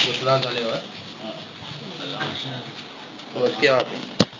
Ndio tunaanza leo eh? Tumefikia wapi?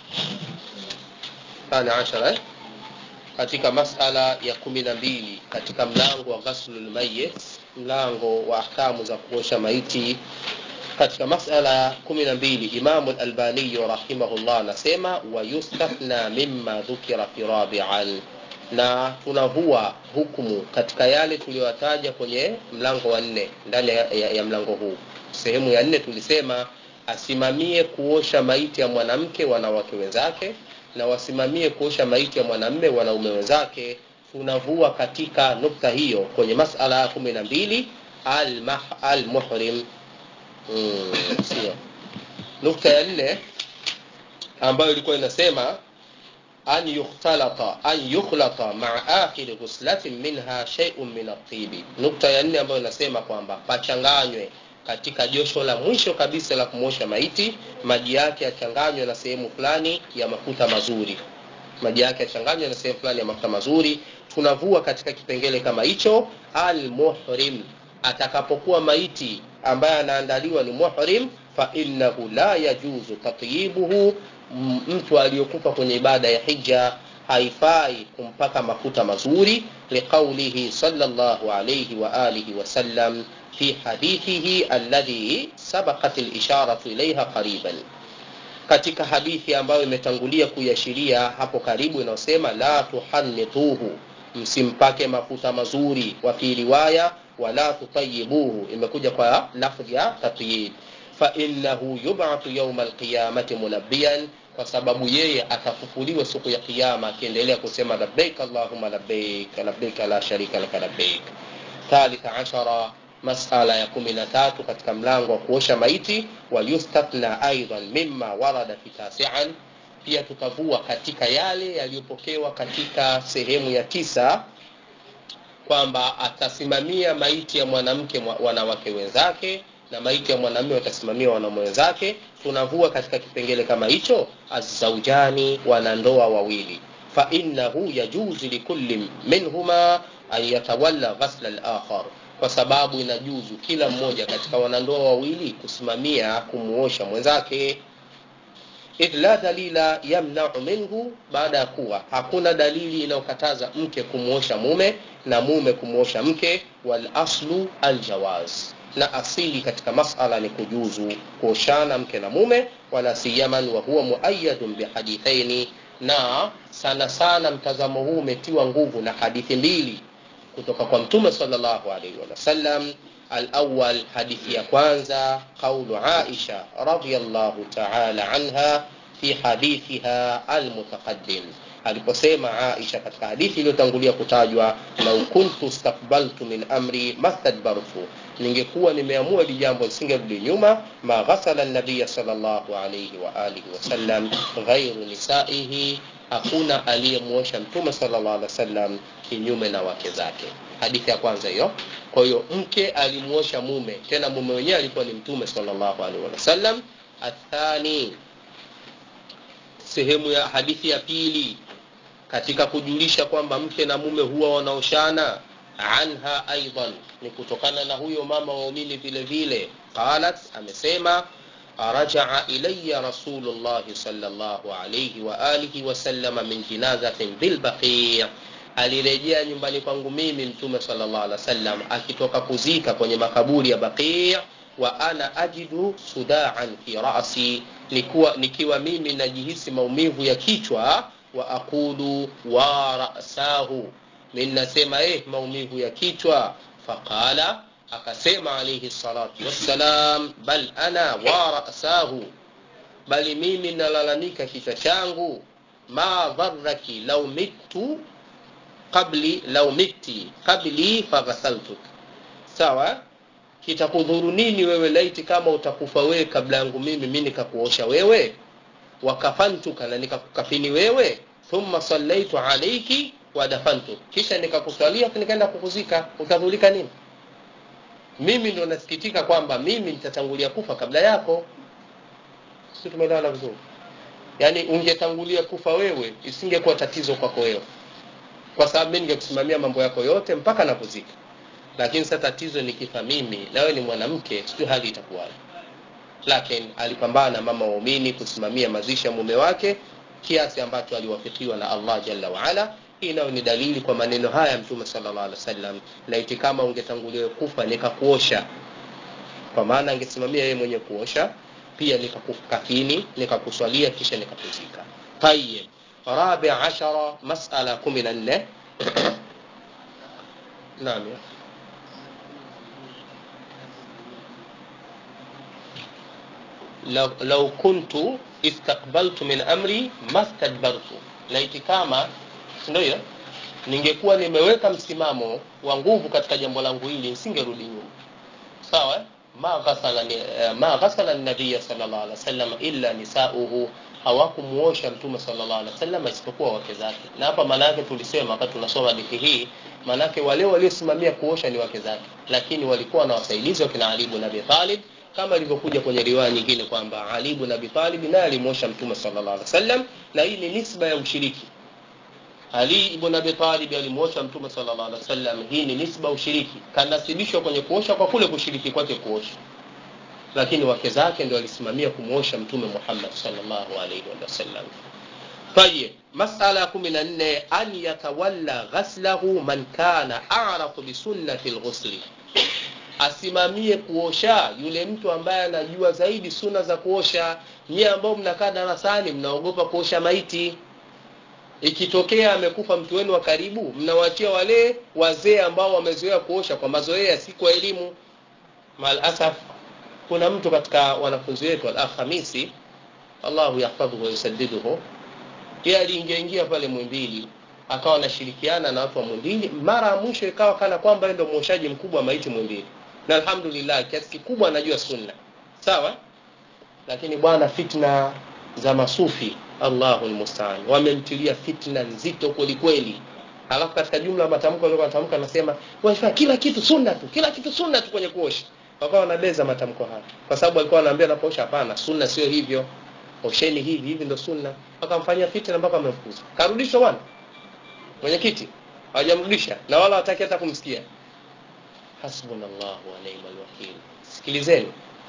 Thani ashara eh? Katika masala ya kumi na mbili katika mlango wa ghaslul mayyit, mlango wa ahkamu za kuosha maiti. Katika masala kumi na mbili Imamu al-Albani rahimahullah anasema wa yustathna mimma dhukira fi rabi'an, na tunavua hukumu katika yale tuliyotaja kwenye mlango wa nne ndani ya, ya, ya mlango huu. Sehemu ya nne tulisema asimamie kuosha maiti ya mwanamke wanawake wenzake na wasimamie kuosha maiti ya mwanamme wanaume wenzake. Tunavua katika nukta hiyo kwenye masala ya kumi na mbili al-muhrim. Mm, sio nukta ya nne ambayo ilikuwa inasema an yukhtalata an yukhlata maa akhiri ghuslatin minha shay'un min at-tibi. Nukta ya nne ambayo inasema kwamba pachanganywe katika josho la mwisho kabisa la kumwosha maiti, maji yake yachanganywe na sehemu fulani ya mafuta mazuri, maji yake yachanganywe na sehemu fulani ya mafuta mazuri. Tunavua katika kipengele kama hicho al-muhrim, atakapokuwa maiti ambaye anaandaliwa ni muhrim, fa innahu la yajuzu tatyibuhu, mtu aliyokufa kwenye ibada ya hija haifai kumpaka mafuta mazuri, liqaulihi sallallahu alayhi wa alihi wasallam fi hadithihi alladhi sabaqat al-isharatu ilayha qariban, katika hadithi ambayo imetangulia kuiashiria hapo karibu, inayosema la tuhannituhu, msimpake mafuta mazuri. Wa fi riwaya wala tutayibuhu, imekuja kwa lafdhi ya tatyib. Fa innahu yub'athu yawma al-qiyamati munabbiyan, kwa sababu yeye atafufuliwa siku ya Kiyama akiendelea kusema labbaik allahumma labbaik labbaik la sharika laka labbaik. Thalitha ashara masala ya kumi na tatu katika mlango wa kuosha maiti. Wa yustathna aidan mimma warada fi tasian, pia tutavua katika yale yaliyopokewa katika sehemu ya tisa kwamba atasimamia maiti ya mwanamke wanawake wenzake na maiti ya mwanamume watasimamia wanaume wenzake. Tunavua katika kipengele kama hicho azzaujani, wanandoa wawili, fa innahu yajuzu likulli minhuma an yatawalla ghasla al-akhar kwa sababu inajuzu kila mmoja katika wanandoa wawili kusimamia kumuosha mwenzake. idh la dalila yamnau minhu, baada ya kuwa hakuna dalili inayokataza mke kumuosha mume na mume kumuosha mke. Wal aslu aljawaz, na asili katika masala ni kujuzu kuoshana mke na mume, wala siyaman wa huwa muayyadun bihadithaini, na sana sana mtazamo huu umetiwa nguvu na hadithi mbili kutoka kwa Mtume sallallahu alaihi wasallam. Alawal, hadithi ya kwanza, qaulu Aisha radhiyallahu ta'ala anha fi hadithiha almutaqaddim, aliposema Aisha katika hadithi iliyotangulia kutajwa, lau kuntu stakbaltu min amri mastadbartu, ningekuwa nimeamua hili jambo lisingerudi nyuma. Ma ghasala nabiya sallallahu alaihi wa alihi wasallam ghairu nisaihi hakuna aliyemwosha mtume sallallahu alaihi wasallam kinyume na wake zake. Hadithi ya kwanza hiyo. Kwa hiyo mke alimwosha mume, tena mume wenyewe alikuwa ni mtume sallallahu alaihi wasallam. Athani, sehemu ya hadithi ya pili katika kujulisha kwamba mke na mume huwa wanaoshana, anha aidan, ni kutokana na huyo mama waumini vile vile, qalat, amesema rajaa ilayya rasulullahi sallallahu alayhi wa alihi wasallama min jinazatin bilbaqi, alirejea nyumbani kwangu mimi mtume sallallahu alaihi wasallam akitoka kuzika kwenye makaburi ya Baqi. Wa ana ajidu sudaan fi rasi, nikiwa, nikiwa mimi najihisi maumivu ya kichwa. Wa aqulu wa rasahu, mimi nasema eh, maumivu ya kichwa. Faqala akasema alayhi salatu wassalam, bal ana wa rasahu, bali mimi nalalamika kichwa changu. Ma dharraki law mittu qabli law mitti qabli faghasaltuk, sawa. Kitakudhuru nini wewe laiti kama utakufa wewe kabla yangu mimi, mimi nikakuosha wewe. Wakafantuka, na nikakukafini wewe. Thumma sallaitu alayki wa dafantuk, kisha nikakuswalia nikaenda kukuzika, utadhulika nini? Mimi ndo nasikitika kwamba mimi nitatangulia kufa kabla yako. Sisi tumeelewana vizuri? Yaani ungetangulia kufa wewe, isingekuwa tatizo kwako wewe, kwa sababu mimi ningekusimamia mambo yako yote mpaka nakuzika. Lakini sasa tatizo nikifa mimi na wewe ni mwanamke, sijui hali itakuwaje. lakini alipambana mama waumini kusimamia mazishi ya mume wake kiasi ambacho aliwafikiwa na allah jalla waala hii nayo ni dalili kwa maneno haya mtume sallallahu alaihi wasallam laiti kama ungetangulia kufa nikakuosha kwa maana angesimamia yeye mwenye kuosha pia nikakukafini nikakuswalia kisha nikakuzika tayib rabi ashara masala kumi na nne naam ya لو, لو كنت استقبلت من امري ما استدبرت laiti kama ndio hiyo ningekuwa nimeweka msimamo wa nguvu katika jambo langu hili nisingerudi nyuma sawa ma ghasala ma ghasala nabiya sallallahu alaihi wasallam illa nisauhu hawakumuosha mtume sallallahu alaihi wasallam isipokuwa wake zake na hapa maana yake tulisema wakati tunasoma hadithi hii maana yake wale waliosimamia kuosha ni wake zake lakini walikuwa na wasaidizi wakina Ali ibn Abi Talib kama ilivyokuja kwenye riwaya nyingine kwamba Ali ibn Abi Talib naye alimwosha mtume sallallahu alaihi wasallam na hii ni nisba ya ushiriki Ali ibn Abi Talib alimwosha mtume sallallahu alaihi wasallam hii ni nisba ushiriki kanasibishwa kwenye kuosha kwa kule kushiriki kwake kuosha lakini wake zake ndio walisimamia kumwosha mtume Muhammad sallallahu alaihi wasallam طيب مسألة كمن أن يتولى غسله من كان أعرف بسنة الغسل asimamie kuosha yule mtu ambaye anajua zaidi suna za kuosha nyie ambao mnakaa darasani mnaogopa kuosha maiti ikitokea amekufa mtu wenu wa karibu mnawachia wale wazee ambao wamezoea kuosha kwa mazoea si kwa elimu malasaf kuna mtu katika wanafunzi wetu alhamisi allahu yahfadhuhu wayusadiduhu yeye aliingia ingia pale mwimbili akawa anashirikiana na watu wa mwimbili mara ya mwisho ikawa kana kwamba ndio mwoshaji mkubwa wa maiti mwimbili na alhamdulillah kiasi kikubwa anajua sunna sawa lakini bwana fitna za masufi allahu lmustaan wamemtilia fitna nzito kwelikweli alafu katika jumla ya matamko alikuwa anatamka anasema wanafanya kila kitu sunna tu kila kitu sunna tu kwenye kuosha wakawa wanabeza matamko haya kwa sababu alikuwa anaambia anapoosha hapana sunna sio hivyo osheni hivi hivi ndo sunna wakamfanyia fitna mpaka amemfukuza karudishwa bwana mwenyekiti hawajamrudisha na wala wataki hata kumsikia hasbunallahu wa ni'mal wakil sikilizeni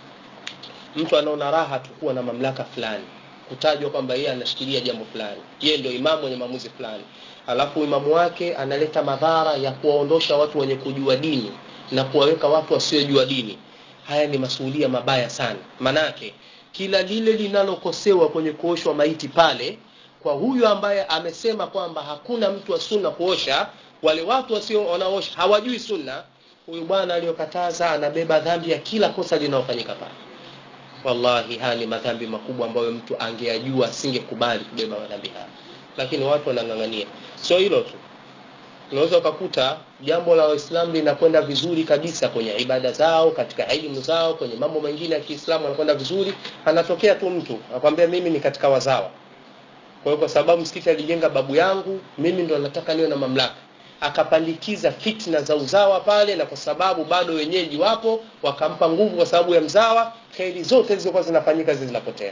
mtu anaona raha tu kuwa na mamlaka fulani kutajwa kwamba yeye anashikilia jambo fulani yeye ndio imamu mwenye maamuzi fulani alafu imamu wake analeta madhara ya kuwaondosha watu wenye kujua dini na kuwaweka watu wasiojua dini haya ni masuhulia mabaya sana manake kila lile linalokosewa kwenye kuoshwa maiti pale kwa huyu ambaye amesema kwamba hakuna mtu wa sunna kuosha wale watu wasio wanaosha hawajui sunna huyu bwana aliyokataza anabeba dhambi ya kila kosa linalofanyika pale wallahi haya ni madhambi makubwa ambayo mtu angeyajua asingekubali kubeba madhambi haya lakini watu wanang'ang'ania sio hilo tu unaweza ukakuta jambo la waislamu linakwenda vizuri kabisa kwenye ibada zao katika elimu zao kwenye mambo mengine ya kiislamu anakwenda vizuri anatokea tu mtu akwambia mimi ni katika wazawa kwa hiyo kwa sababu msikiti alijenga babu yangu mimi ndo nataka niwe na mamlaka akapandikiza fitna za uzawa pale na kwa sababu bado wenyeji wapo wakampa nguvu kwa sababu ya mzawa kheri zote zilizokuwa zinafanyika zinapotea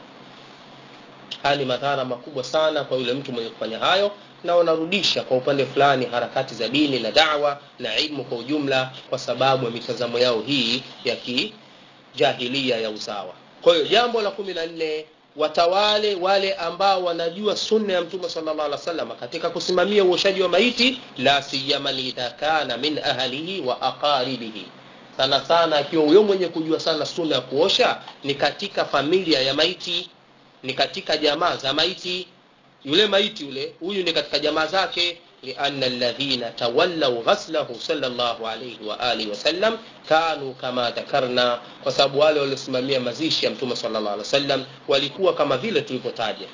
haya ni madhara makubwa sana kwa yule mtu mwenye kufanya hayo na wanarudisha kwa upande fulani harakati za dini na dawa na ilmu kwa ujumla kwa sababu ya mitazamo yao hii ya kijahilia ya uzawa kwa hiyo jambo la kumi na nne watawale wale ambao wanajua sunna ya mtume sallallahu alaihi wasallam katika kusimamia uoshaji wa maiti la siyama idha kana min ahlihi wa aqaribihi sana sana akiwa huyo mwenye kujua sana sunna ya kuosha ni katika familia ya maiti ni katika jamaa za maiti yule maiti yule huyu ni katika jamaa zake لأن الذين تولوا غسله صلى الله عليه وآله وسلم كانوا كما ذكرنا kwa sababu wale waliosimamia mazishi ya mtume sallallahu alaihi wasallam walikuwa kama vile tulivyotaja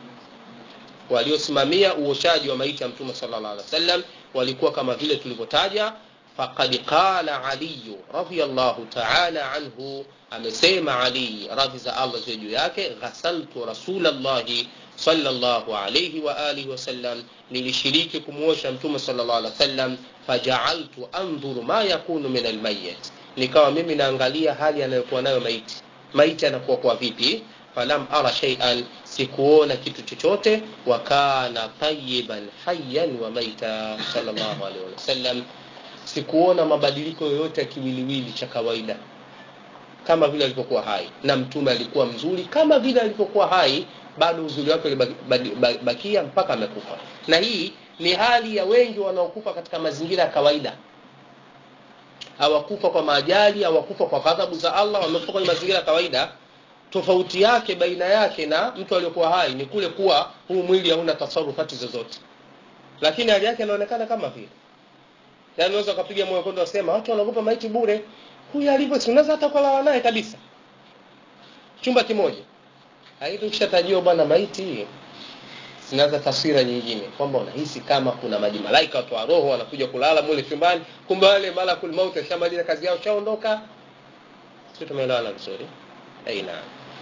waliosimamia uoshaji wa maiti ya mtume sallallahu alaihi wasallam walikuwa kama vile tulivyotaja faqad qala ali radiyallahu ta'ala anhu amesema ali radhi za Allah ziwe juu yake ghasaltu rasulallahi sallallahu alayhi wa alihi wasallam nilishiriki kumuosha mtume sallallahu alaihi wasallam faja'altu andhuru ma yakunu min almayyit nikawa mimi naangalia hali anayokuwa nayo maiti maiti anakuwa kwa vipi falam ara shay'an sikuona kitu chochote wa kana tayyiban hayyan wa maita sallallahu alaihi wasallam sikuona mabadiliko yoyote ya kiwiliwili cha kawaida kama vile alivyokuwa hai na mtume alikuwa mzuri kama vile alivyokuwa hai bado uzuri wake ulibakia mpaka amekufa na hii ni hali ya wengi wanaokufa katika mazingira ya kawaida hawakufa kwa maajali hawakufa kwa ghadhabu za allah wamekufa kwenye mazingira ya kawaida tofauti yake baina yake na mtu aliyokuwa hai ni kule kuwa huu mwili hauna tasarufati zozote lakini hali yake inaonekana kama vile yaani unaweza ukapiga moyo kwenda wasema watu wanaogopa maiti bure huyu alivyo si unaweza hata kulala naye kabisa chumba kimoja lakini ukishatajiwa bwana maiti zinaanza taswira nyingine kwamba unahisi kama kuna maji malaika watu wa roho wanakuja kulala mule chumbani kumbe wale malakul mauti washamaliza kazi yao shaondoka sio tumeelewana vizuri aina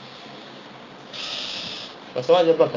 wasemaje mpaka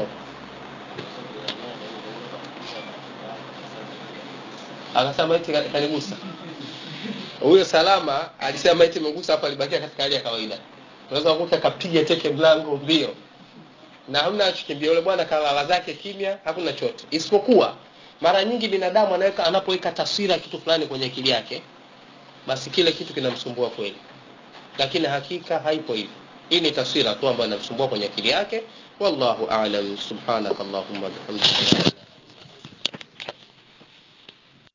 akasema maiti kanigusa huyo salama alisema maiti imegusa hapo alibakia katika hali ya kawaida unaweza kukuta kapiga teke mlango mbio na hamna achokimbia yule bwana kalala zake kimya hakuna chote isipokuwa mara nyingi binadamu anaweka anapoweka taswira kitu fulani kwenye akili yake basi kile kitu kinamsumbua kweli lakini hakika haipo hivyo hii ni taswira tu ambayo inamsumbua kwenye akili yake wallahu a'lam subhanakallahumma bihamdika